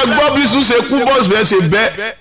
ẹ gbọ́ bí sùn ṣe kú bọ́ọ̀sì bẹ́ẹ̀ ṣe bẹ́ẹ̀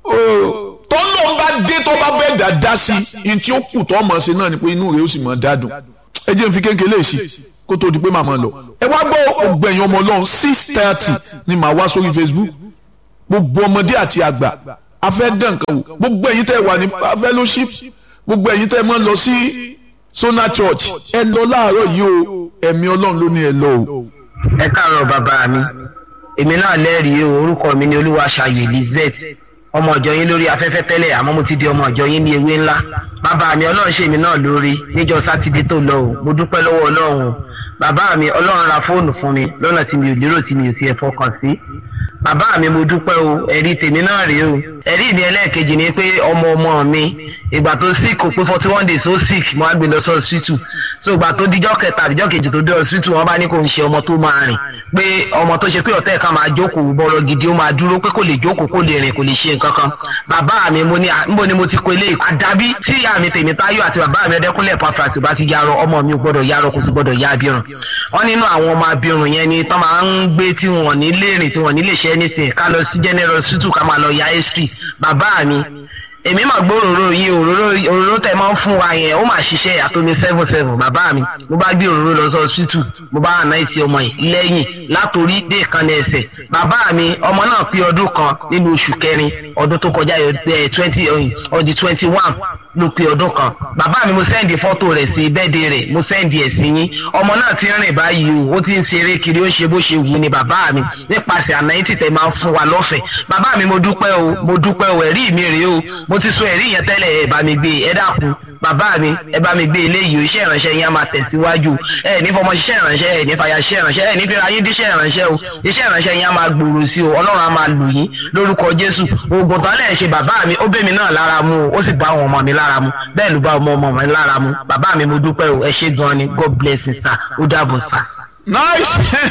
tọ́lọ́ ń bá dé tó bá bẹ́ẹ̀ dáadáa sí i tí ó kù tó mọ̀ sí náà ni pé inú rẹ̀ ó sì mọ̀ dádùn ẹ jẹ́ n fi kékeré sí kó tó di pé màmá lọ ẹ wá gbọ́ ògbẹ̀yìn ọmọ ọlọ́run six thirty ni màá wá sórí Facebook gbogbo ọmọdé àti àgbà afẹ́ dán nǹkan wò gbogbo ẹ̀yin tẹ́ wà ní fellowship gbogbo ẹ̀yin tẹ́ mọ́ lọ sí Sona Church ẹ lọ láàárọ̀ yìí o ẹ̀mí ọlọ́run ló ní ẹ lọ o. ẹ káàárọ̀ bàbá mi èmi náà lẹ́rìí o orúkọ mi ni Olúwaṣayọ̀ Elizabeth ọmọ ọjọ́ yín lórí afẹ́fẹ́ tẹ́lẹ̀ àmọ́ mo ti di ọmọ ọjọ́ yín ní ewé ńlá bàbá mi ọlọ́run ṣe mí náà lórí níjọ́ sátidé tó lọ o mo dúpẹ́ lọ́wọ́ ọlọ́run o bàbá mi ọlọ́run ra fóònù fún mi lọ́nà tí mi ò lérò tí mi ò tiẹ̀ fọkàn sí bàbá mi mo dúpẹ́ o ẹ̀rí tèmi náà rèé o ẹ̀rí mi ẹlẹ́ẹ̀kejì ni pé ọmọ ọmọ mi ìgbà tó sick kò pé forty one days ó sick mo á gbé lọ sí hospital so ìgbà tó dijọ́ kẹta àbíjọ́ kejì tó dé hospital wọ́n bá ní kò ń ṣe ọmọ tó máa rìn pé ọmọ tó ṣe pé ọ̀tẹ̀ kan máa jókòó bọ̀rọ̀ gidi ó máa dúró pé kò lè jókòó kò lè rìn kò lè ṣe nǹkan kan bàbá mi mo ní níbo ni mo ti kó eléyìí àdàbí tí ìyá mi tèmi táyọ̀ àti bàbá mi ọdẹkùnlé pàfàṣì bá ti yarọ ọmọ mi ò gbọ́dọ̀ yarọ kò sì gbọ́dọ̀ ya abirùn wọ́n nínú àwọn ọmọ abirùn yẹn ni tọ́ máa ń gbé tí wọ́n ní lè rìn tí wọ́n ní lè ṣe anything ká lọ sí general hospital ká máa lọ ya history bàbá mi èmi mà gbọ́ òróró yìí òróró òróró tẹ máa ń fún wa yẹn ó mà ṣiṣẹ́ àtomi seven seven bàbá mi mo bá gbé òróró lọ sí hospital mo bá àná ìtì ọmọ yìí lẹ́yìn látòrí dé ìkànnì ẹsẹ̀ bàbá mi ọmọ náà pé ọdún kan nínú oṣù kẹrin ọdún tó kọjá twenty ọdún twenty one ló pé ọdún kan bàbá mi mo sẹ́ndì fọ́tò rẹ̀ sí bẹ́ẹ̀dẹ̀ rẹ̀ mo sẹ́ndì ẹ̀ sí yín ọmọ náà ti rìn báyìí o ó ti ń ṣeré kiri ó ṣe bó ṣe wù ní bàbá mi nípasẹ̀ àná ìtì tẹ̀ máa ń fún wa lọ́fẹ̀ẹ́ bàbá mi mo dúpẹ́ o mo dúpẹ́ o ẹ̀rí mi rèé o mo ti sọ ẹ̀rí yẹn tẹ́lẹ̀ ẹ̀ bá mi gbé ẹ dákun bàbá mi ẹ bá mi gbé eléyìí o iṣẹ́ ìránṣẹ́ yẹn á máa tẹ̀síwájú ẹ ní fọmọ ṣiṣẹ́ ìránṣẹ́ ẹ ní fàyà ṣiṣẹ́ ìránṣẹ́ ẹ ní fẹ́ra yín díṣẹ́ ìránṣẹ́ o iṣẹ́ ìránṣẹ́ yẹn á máa gbòòrò sí o ọlọ́run á máa lò yín lórúkọ jésù oògùn tán lẹ́ẹ̀ ṣe bàbá mi ó bẹ́ mi náà lára mu o ó sì bá àwọn ọmọ mi lára mu bẹ́ẹ̀ ló bá ọmọ ọmọ mi lára mu bàbá mi mo dúpẹ́ o ẹ ṣé gan ni god bless you sir ó dàbọ̀ sir. nice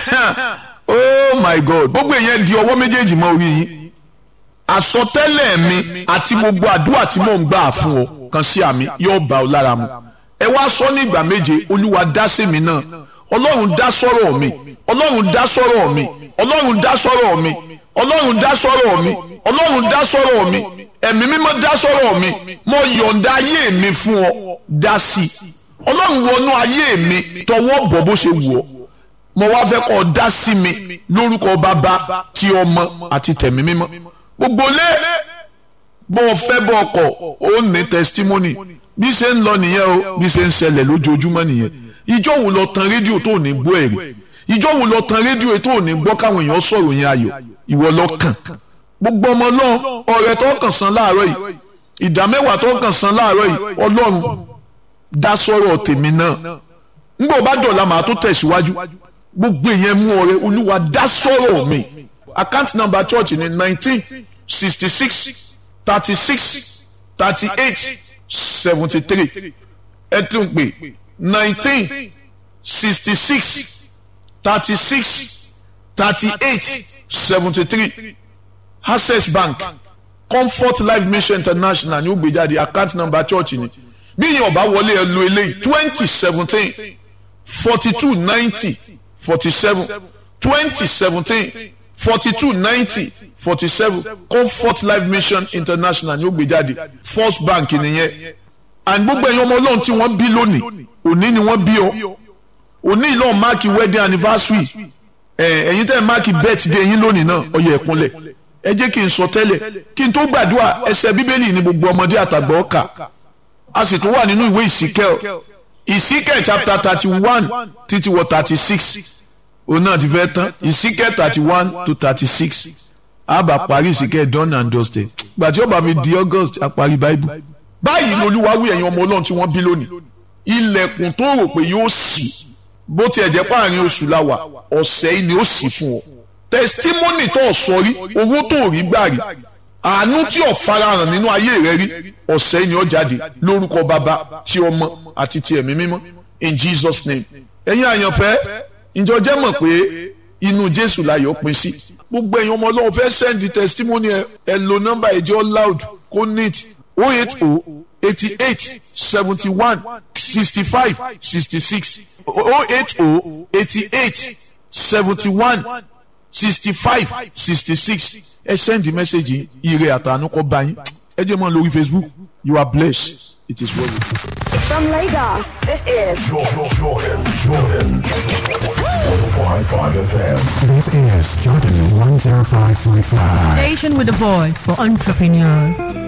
oh my god gbogbo èèyàn di ọwọ́ méjèèjì mọ́ orí yín àsọtẹ́lẹ̀ mi àti gbogbo àdúrà tí mò ń gbà fún ọ kan sí àmì yóò bá ọ lára mu ẹ wá sọ ní ìgbà méje olúwa dá sí mi náà ọlọ́run dá sọ́rọ̀ mi ọlọ́run dá sọ́rọ̀ mi ọlọ́run dá sọ́rọ̀ mi ọlọ́run dá sọ́rọ̀ mi ọlọ́run dá sọ́rọ̀ mi ẹ̀mí mímọ́ dá sọ́rọ̀ mi mo yọ̀ǹda ayé mi fún ọ dá sí i ọlọ́run wọnú ayé mi tọwọ́ bọ̀ bó ṣe wù ọ́ mo wá fẹ́ kọ́ ọ dá sí mi lórúkọ bàbá ti ọmọ àti tẹ̀mí mímọ́ gbogbo lé bó o fẹ́ bọ́ ọkọ̀ ó ní testimony bí ṣe ń lọ nìyẹn o bí ṣe ń ṣẹlẹ̀ lójoojúmọ́ nìyẹn ìjọ wo lọ tan rédíò tó ní gbọ́ ẹ̀rí ìjọ wo lọ tan rédíò tó ní gbọ́ káwọn èèyàn sọ̀rọ̀ yẹn ayọ̀ ìwọ lọ kàn gbogbo ọmọ náà ọ̀rẹ́ tó kàn san láàárọ̀ yìí ìdá mẹ́wàá tó kàn san láàárọ̀ yìí ọlọ́run dá sọ̀rọ̀ tèmi náà ńgbọ́ bá dọ̀la màá tó tẹ̀síwájú gbogbo èèyàn mú ọrẹ olúwa dá sọ̀rọ̀ mi account number church ní nineteen sixty six thirty six thirty eight seventy three ẹ tún pè nineteen sixty six thirty six thirty eight seventy three access bank comfort life mission international ní ó gbé jáde account number church ni bí yẹn ọba wọlé ẹ lo eléyìí twenty seventeen forty two ninety forty seven twenty seventeen forty two ninety forty seven comfort life mission international ní ó gbé jáde first bank nìyẹn and gbogbo ẹ̀yin ọmọ ọlọ́run tí wọ́n bí lónìí òní ni wọ́n bí ọ òní ìlọ́ọ̀ máàkì wedding anniversary ẹ̀yin tẹ́ ẹ̀ máàkì birthday yín lónìí náà ó yẹ ẹ̀kúnlẹ̀ ẹ jẹ́ kí n sọ tẹ́lẹ̀ kí n tó gbàdúrà ẹsẹ̀ bíbélì ní gbogbo ọmọdé àtàgbà ọkà a sì tún wà nínú ìwé ìsíkẹ́ ìsíkẹ́ chapter thirty one títí wọ thirty six òun náà ti fẹ́ tán ìsíkẹ́ thirty one to thirty six àbá parí ìsíkẹ́ done and dusted gbàtí ó bá fi di august àparí bible báyìí lolúwa wí ẹ̀yin ọmọ ọlọ́run tí wọ́n bí lónìí ilẹ̀kùn tó rò pé yóò ṣí bó tiẹ̀ jẹ́ páàrin oṣù la wà ọ̀sẹ̀ yìí ni ó ṣí fún ọ testimony tó sọ rí owó tó rí gbà rí àánú tí ò farahàn nínú ayé rẹ rí ọ̀sẹ̀ yìí ni ó jáde lórúkọ bàbá tí ọmọ àti ti ẹ̀mí mímọ́ in jesus name ẹ̀yin àyànfẹ́ ìjọ jẹ́ mọ̀ pé inú jésù láyọ̀ pín sí gbogbo ẹ̀yin ọmọ ọlọ́run fẹ́ send testimony ẹ ẹ lo nọ́mbà ẹ̀jẹ̀ loud kó neat oh eight oh eighty eight seventy one sixty five sixty six oh eight oh eighty eight seventy one sixty five sixty six ẹ send message ire àtànú kọ́ bá yín ẹ jẹ́ mọ́ lórí Facebook you are blessed it is well with you. From Lagos, this is Jordan, Jordan, Jordan. 105.5 FM. This is Jordan 105.5. Station with a voice for entrepreneurs.